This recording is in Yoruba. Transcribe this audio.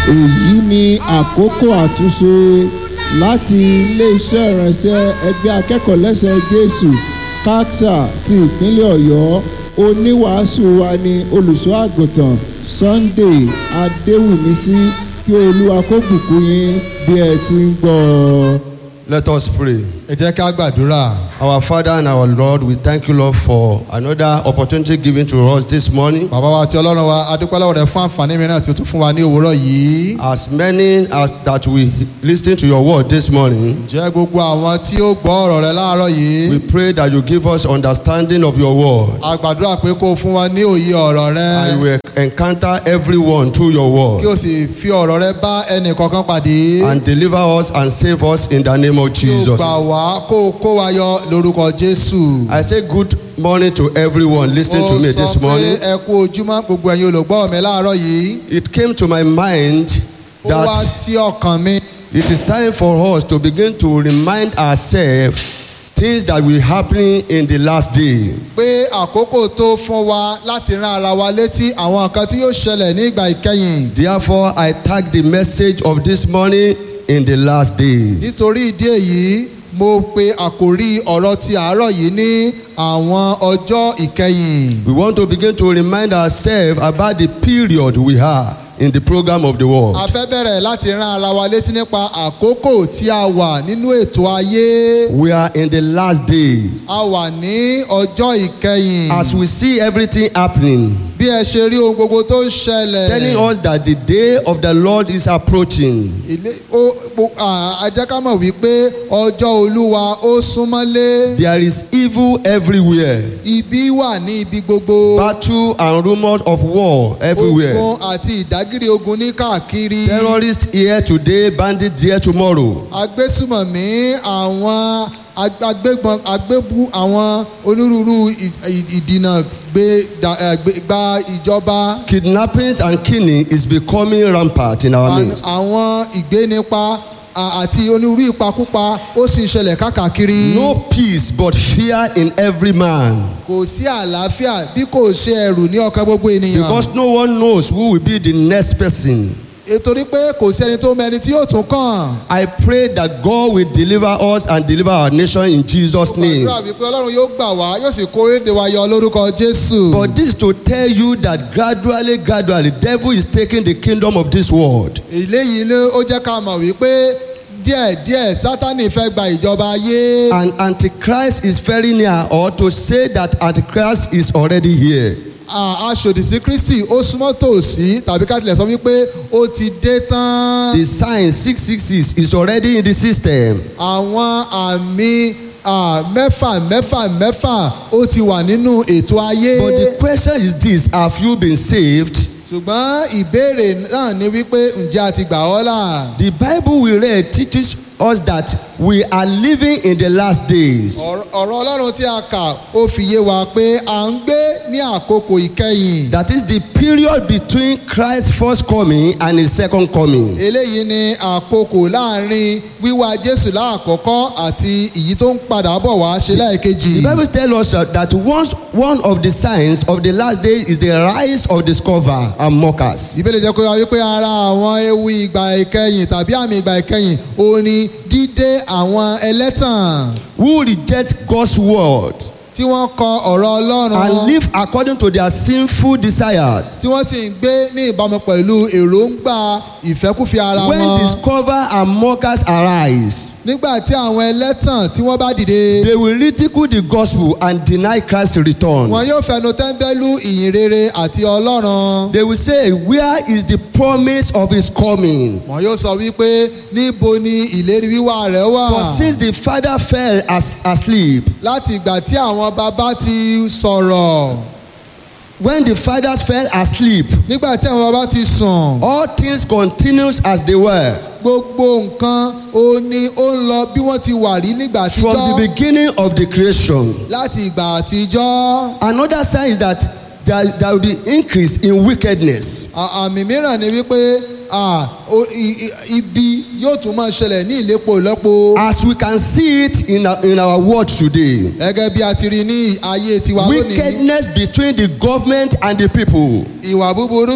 èyí ni àkókò àtúnṣe láti iléeṣẹ́ ìránṣẹ́ ẹgbẹ́ akẹ́kọ̀ọ́ lẹ́sẹ̀ jésù káksà ti ìpínlẹ̀ ọ̀yọ́ oníwàásù wa ni olùṣọ́ àgùntàn sunday adéwùmísí kí olúwa kó bùkún yín bí ẹ ti ń gbọ́ ọ. Let us pray. ẹ jẹ́ ká gbàdúrà. Our Father and our Lord, we thank you, Lord, for another opportunity given to us this morning. bàbá wa àti ọlọ́run wa adúpẹ́ lọ́wọ́ rẹ fún àǹfààní mìíràn tí o tún fún wa ní òwúrọ̀ yìí. As many as that we listen to your word this morning, jẹ́ gbogbo àwọn tí ó gbọ́ ọ̀rọ̀ rẹ láàárọ̀ yìí. we pray that you give us understanding of your word. a gbàdúrà pé kó o fún wa ní òye ọ̀rọ̀ rẹ. And you will encounter everyone through your kí word o sì fi ọ̀rọ̀ rẹ bá ẹnì kankan pàdé. and deliver us and save us in the name of kí o Jesus. gbà wá kó o kó wa yọ lórúkọ jésù. I say good morning to everyone listening to me this ó sọ pé morning. ẹ kú ojúmọ́ gbogbo ẹ̀yin olùgbọ́ mi láàárọ̀ yìí. It came to my mind ó wá that sí ọkàn mi. It is time for us to begin to remind ourselves things that will happen in the last day. pé àkókò tó fún wa láti rán ara wa létí àwọn nǹkan tí yóò ṣẹlẹ̀ ní ìgbà ìkẹyìn. Therefore, I tag the message of this morning in the last days. nítorí ìdí èyí mo pe àkòrí ọ̀rọ̀ ti àárọ̀ yìí ní àwọn ọjọ́ ìkẹyìn. We want to begin to remind ourselves about the period we are in the program of the world. a fẹ́ bẹ̀rẹ̀ láti rán ara wa létí nípa àkókò tí a wà nínú ètò ayé. We are in the last days. a wà ní ọjọ́ ìkẹyìn. As we see everything happening, bí ẹ ṣe rí ohun gbogbo tó ń ṣẹlẹ̀. telling us that the day of the Lord is approaching. ilé ó po- à, a jẹ́ ká mọ̀ wípé ọjọ́ olúwa ó súnmọ́lé. There is evil everywhere. ibi wà ní ibi gbogbo. Battle and rumors of war everywhere. ogun àti ìdágìrì ogun ní káàkiri. Terrorists here today, bandits there tomorrow. agbésùmọ̀mí àwọn ag- agbébọn agbébú àwọn onírúurú ì- ì- ìdìnà gbé da- eh, gbé- gba ìjọba. Kidnapping and killing is becoming rampant in our Àwọn- midst. àwọn ìgbénipa à- àti onírúurú ìpakúpa ó sì ń ṣẹlẹ̀ káàkiri. No peace but fear in every man. kò sí àlàáfíà bí kò ṣe ẹrù ní ọkàn gbogbo ènìyàn. Because no one knows who will be the next person. nítorí pé kò sí ẹni tó mẹni tí yóò tún kàn. I pray that God will deliver us and deliver our nation in Jesus' name. àdúrà wípé ọlọ́run yóò gbà wá yóò sì kó èdè wa yọ lórúkọ jésù. But this is to tell you that gradually, gradually, devil is taking the kingdom of this world. eléyìí ló ó jẹ́ ká mọ̀ wípé díẹ̀díẹ̀ sátani fẹ́ gba ìjọba ayé. And Antichrist is very near, or to say that Antichrist is already here. À- aṣòdì sí kristi ó súnmọ́ tòsí tàbí ká tilẹ̀ sọ wípé ó ti dé tán. The sign 666 is already in the system. àwọn àmì à, mẹ́fà mẹ́fà mẹ́fà ó ti wà nínú ètò ayé. But the question is this Have you been saved? ṣùgbọ́n ìbéèrè náà ni wípé ǹjẹ́ a ti gbà ọ́ là. The Bible we read teaches us that we are living in the last days. ọ̀rọ̀ ọ̀rọ̀ ọlọ́run tí a kà ó fi yé wa pé à ń gbé ní àkókò ìkẹyìn. That is the period between Christ's first coming and his second coming. eléyìí ni àkókò láàrin wíwá jésù láàkọ́kọ́ àti èyí tó ń padà bọ̀ wá ṣe láìkejì. The Bible tells us that- that once one of the signs of the last days is the rise of discover and mockers. ìbéèrè jẹ́ kó yọ wípé ara àwọn ewu ìgbà ìkẹyìn tàbí àmì ìgbà ìkẹyìn ó ní dídé àwọn ẹlẹ́tàn who reject God's word tí wọ́n kọ ọ̀rọ̀ ọlọ́run and live according to their sinful desires. tí wọ́n sì ń gbé ní ìbámu pẹ̀lú èròǹgbà ìfẹ́kúfẹ̀ẹ́ ara When wọn. discover and mockers arise, nígbà tí àwọn ẹlẹ́tàn tí wọ́n bá dìde they will ridicule the gospel and deny Christ's return. wọn yóò fẹnu tẹ́ńbẹ́lú ìyìn rere àti ọlọ́run. They will say, Where is the promise of his coming? wọn yóò sọ wípé níbo ni ìlérí wíwá rẹ̀ wà. For since the father fell as, asleep, láti ìgbà tí àwọn bàbá ti sọ̀rọ̀ when the fathers fell asleep, nígbà tí àwọn bàbá ti sùn all things continues as they were. gbogbo nǹkan ó ní ó ń lọ bí wọ́n ti wà rí nígbà From the àtijọ́ beginning of the creation. láti ìgbà àtijọ́. Another sign is that there, there will be increase in wickedness. À- àmì mìíràn ni wípé à, ó- i- i- ibi yóò tún máa ṣẹlẹ̀ ní ìlépo ìlọ́po. As we can see it in our, in our world today. gẹ́gẹ́ bí a ti rí ní ayé tiwa lónìí Wickedness between the government and the people. ìwà búburú